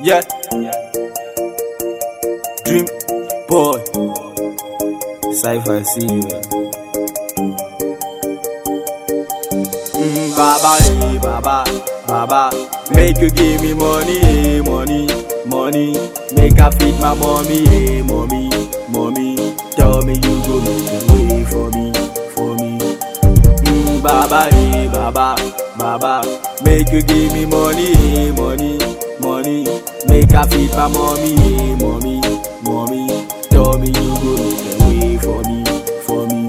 Yeah. Dream boy. Cypher see you. Mm, baba, hey, baba, baba. Make you give me money, hey, money, money. Make I feed my mommy, hey, mommy, mommy. Tell me you go make a way for me, for me. Mm, baba, hey, baba, baba. Make you give me money, hey, money, money. Make I feed my mommy, hey, mommy, mommy. Tell me you go make a way for me, for me.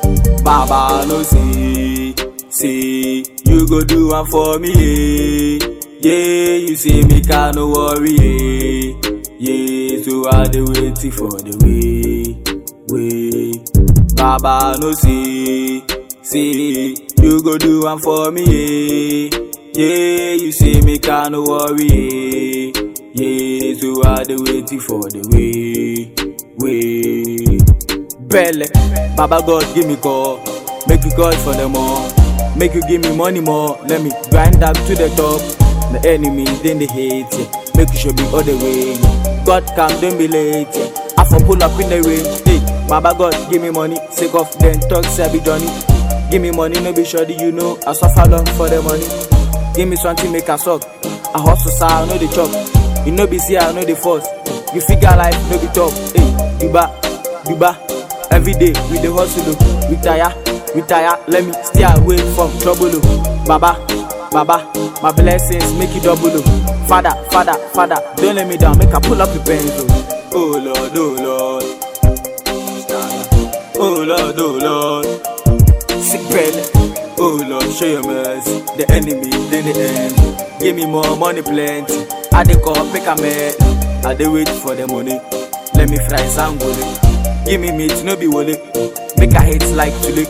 Baba no say, say you go do one for me, eh. yeah. You say me can no worry, eh. yeah. So I dey waiting for the way, way. Baba no say, say you go do one for me, eh. yeah. You say me can no worry, eh. yeah. So I dey waiting for the way, way. Belle, Baba God give me call, make you call for them all, make you give me money more, let me grind up to the top. The enemies then they hate yeah. make you show me all the way. God come, don't be late. Yeah. I for pull up in the rain, hey, Baba God give me money, sick of them talk Sabi Johnny. Give me money, no be sure you know I suffer long for the money. Give me something make a suck, I hustle so I know the chop. You know be see I know the force. You figure life no be tough, hey, Duba, Duba. Every day we dey hustle, oh. we tire, we tire. Let me stay away from trouble, oh. Baba, Baba, my blessings make you double, oh. Father, Father, Father, don't let me down, make I pull up the pens, oh. Oh Lord, oh Lord, oh Lord, oh Lord. Sick belly, oh Lord, show your mercy. The enemy, then the end. Give me more money, plenty. I dey call, pick a man. I dey wait for the money. Let me fry some gole. Give me meat, no be wole. Make I hate like chili.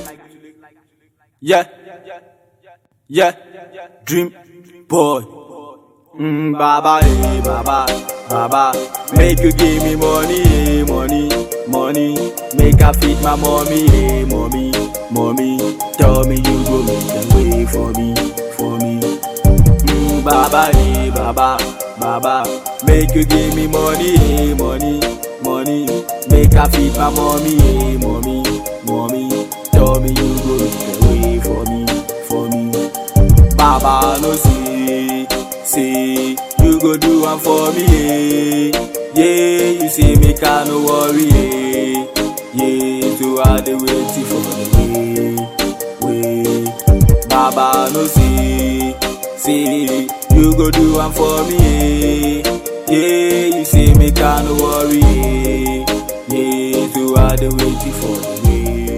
Yeah, yeah, dream boy. Mm, baba, hey, baba, baba. Make you give me money, hey, money, money. Make I feed my mommy, hey, mommy, mommy. Tell me you go make a way for me, for me. Mm, baba, hey, baba, baba. Make you give me money, hey, money, money. Make I feed my mommy, hey, mommy, mommy. Tell me you go make a way for me, for me. Baba no say, say you go do one for me, eh. yeah. You say me can no worry, eh. yeah. So I dey waiting for the way, way. Baba no say, say you go do one for me, eh. yeah. You say me can no worry, eh. yeah. So I dey waiting for the way.